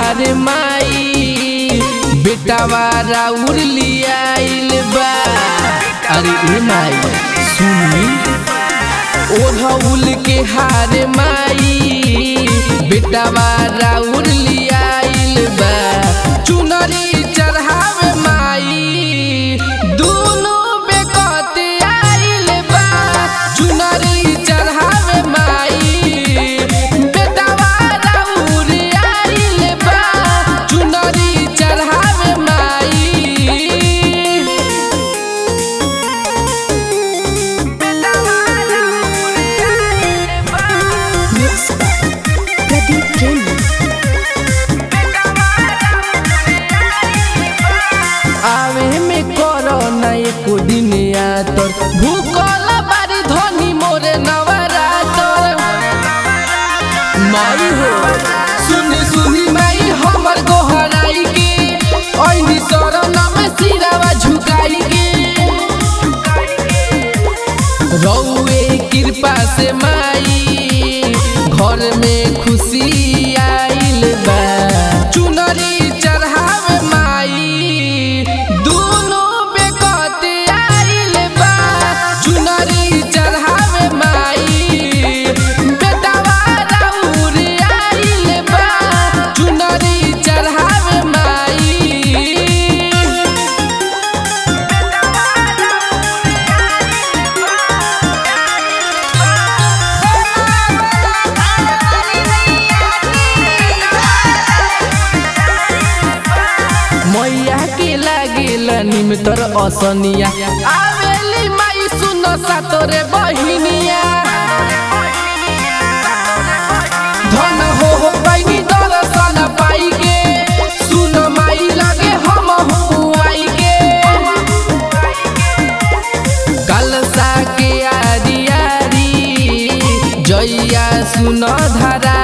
हार माई बेटावा राउर लियाइल बा अरे ए माई सुनी ओढ़ौल के हार माई बेटावा राउर लियाइल बा चुनरी चढ़ावे माई दुनो बेकत आइल बा चुनरी चढ़ावे माई बेटावा राउर आइल बा चुनरी चढ़ावे माई Mixed by Pradeep Jain. आवे में करो ना एको दिन आतर भूकल बारी धनी मोरे नवरातर माई हो सुनी सुनी माई हमर गोहराई के ओइनी शरण में सिरावा झुकाई के रौए कृपा से माई घर में खुशी आइल बा चुनरी चढ़ावे माई दुनो बेकत आइल बा चुनरी चढ़ावे माई बेटावा राउर आइल बा चुनरी चढ़ावे माई मैया के लागेल निमतर असनिया आवेली माई सुन सातोरे बहिनिया धन हो हो पैनी दर्शन पाई के सुन माई लगे हम आई के कलसा के आरी आरी जैया सुन धरा